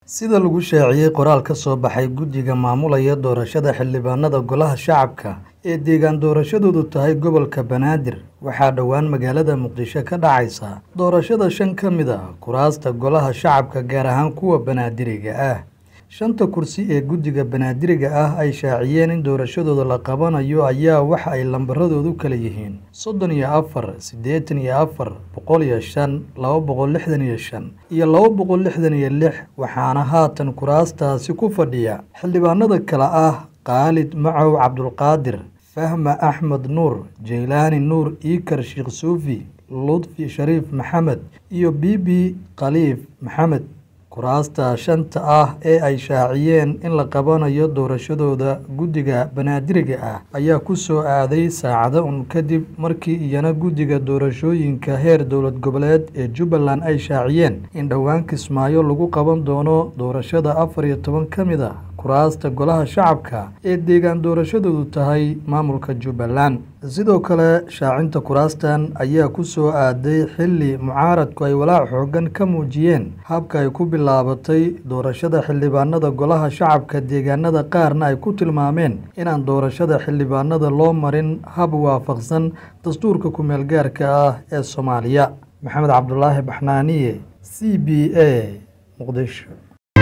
sida lagu shaaciyey qoraal ka soo baxay guddiga maamulaya doorashada xildhibaanada golaha shacabka ee deegaan doorashadoodu tahay gobolka banaadir waxaa dhowaan magaalada muqdisho ka dhacaysa doorashada shan ka mid a kuraasta golaha shacabka gaar ahaan kuwa banaadiriga ah shanta kursi ee guddiga banaadiriga ah ay shaaciyeen in doorashadooda la qabanayo ayaa waxa ay lambaradoodu kala yihiin soddon iyo afar siddeetan iyo afar boqol iyo shan laba boqol lixdan iyo shan iyo laba boqol lixdan iyo lix waxaana haatan kuraastaasi ku fadhiya xildhibaanada kale ah khaalid macow cabdulqaadir fahma axmed nuur jeylaani nuur iikar sheekh suufi ludfi shariif maxamed iyo bibi khaliif maxamed kuraasta shanta ah ee ay shaaciyeen in la qabanayo doorashadooda guddiga banaadiriga ah ayaa ku soo aaday saacado un kadib markii iyana guddiga doorashooyinka heer dowlad goboleed ee jubbaland ay shaaciyeen in dhowaan kismaayo lagu qaban doono doorashada afar iyo toban ka mid a kuraasta golaha shacabka ee deegaan doorashadoodu tahay maamulka jubbaland sidoo kale shaacinta kuraastan ayaa ku soo aaday xilli mucaaradku ay walaac xoogan ka muujiyeen habka ay ku bilaabatay doorashada xildhibaanada golaha shacabka deegaanada qaarna ay ku tilmaameen inaan doorashada xildhibaanada loo marin hab waafaqsan dastuurka ku-meel gaarka ah ee soomaaliya maxamed cabdulaahi baxnaaniye c b a muqdisho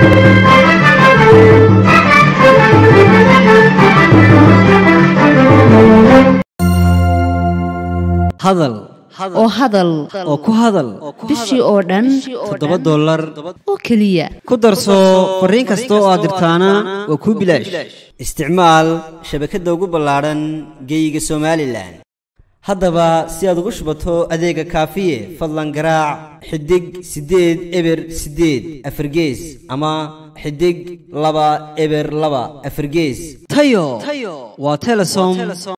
hadal oo hadal oo ku hadal bishii oo dhan toddoba dollar oo keliya ku darso fariin kasta oo aad dirtaana waa kuu bilaash isticmaal shabakadda ugu ballaadhan geeyiga somalilan haddaba si aad ugu shubato adeega kaafiye fadlan garaac xidig siddeed eber siddeed afargees ama xidig laba eber laba afargees tayo waa telesom